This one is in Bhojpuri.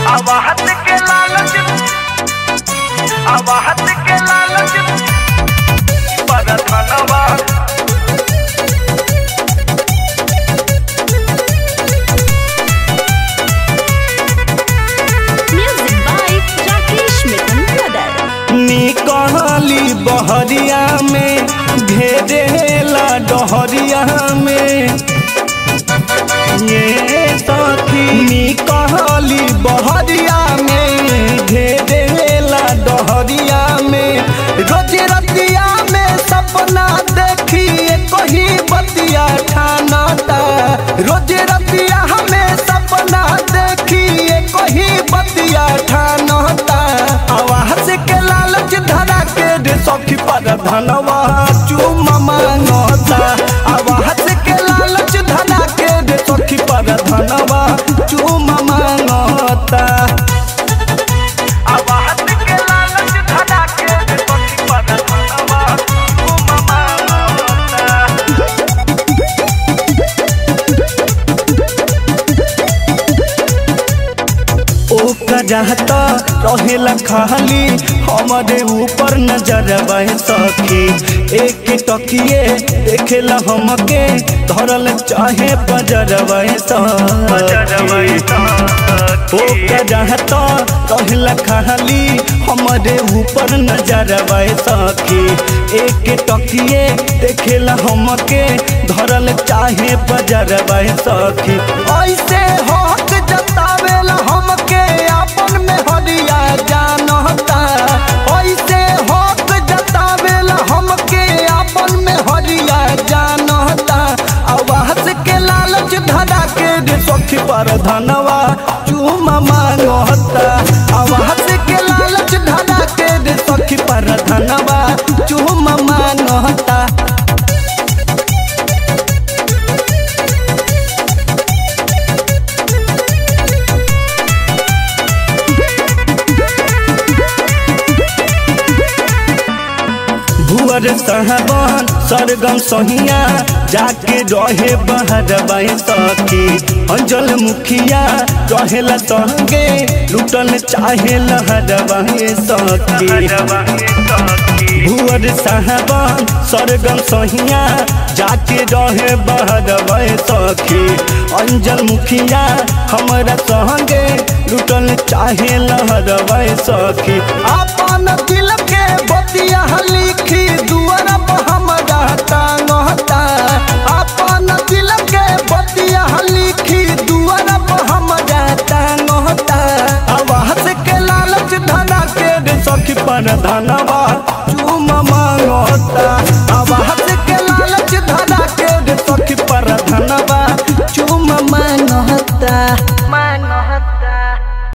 आवाहत के लालच आवाहत के लालच पर धनवा Music by Rakesh Mithun Brother. निकली बहरिया में घेरेला डहरिया में ये सखी निकली बहरिया में घेरेला डहरिया में रोज रतिया में सपना देखी कही बतिया ठानता रोज रतिया हमें सपना देखी कही बतिया ठानता आवाज के लालच धरा के रे सखी पर धनवा चुमा मांगता आवाज के लालच धरा के रे सखी पर धनवा चुमा मांगता आवाहत के लालच धरा के सखी पर धनवा चुमा मांगता ओका रहता रहेला खाली हमारे ऊपर नजर सखी एक टकिए देखेला हमके धरल चाहे बजर ओका रहता रहेला खाली हमारे ऊपर नजर सखी एक टकिए देखेला हमके धरल चाहे बजर सखी ऐसे हक जतावेला हमके अपन में हरिया जानता ऐसे हक जतावेला हमके अपन में हरिया जानता आवाज के लालच धरा के रे सखी पर धनवा चूमा मांगता आवाज के लालच धरा के रे सखी पर धनवा चूमा मांगता भुअर साहबान सरगम सहिया जाके रहे बहर सखी अंजल मुखिया रहेला संगे लुटल चाहे लहर सखी भुअर साहबान सरगम सहिया जाके रहे बहर सखी अंजल मुखिया हमरा संगे लुटल चाहे लहर सखी अपन दिल के बतिया लिखी दुआरा पर हमरा टांगता अपन दिल के बतिया लिखी दुआरा पर हमरा टांगता आवाज के लालच धरा के रे सखी पर धनवा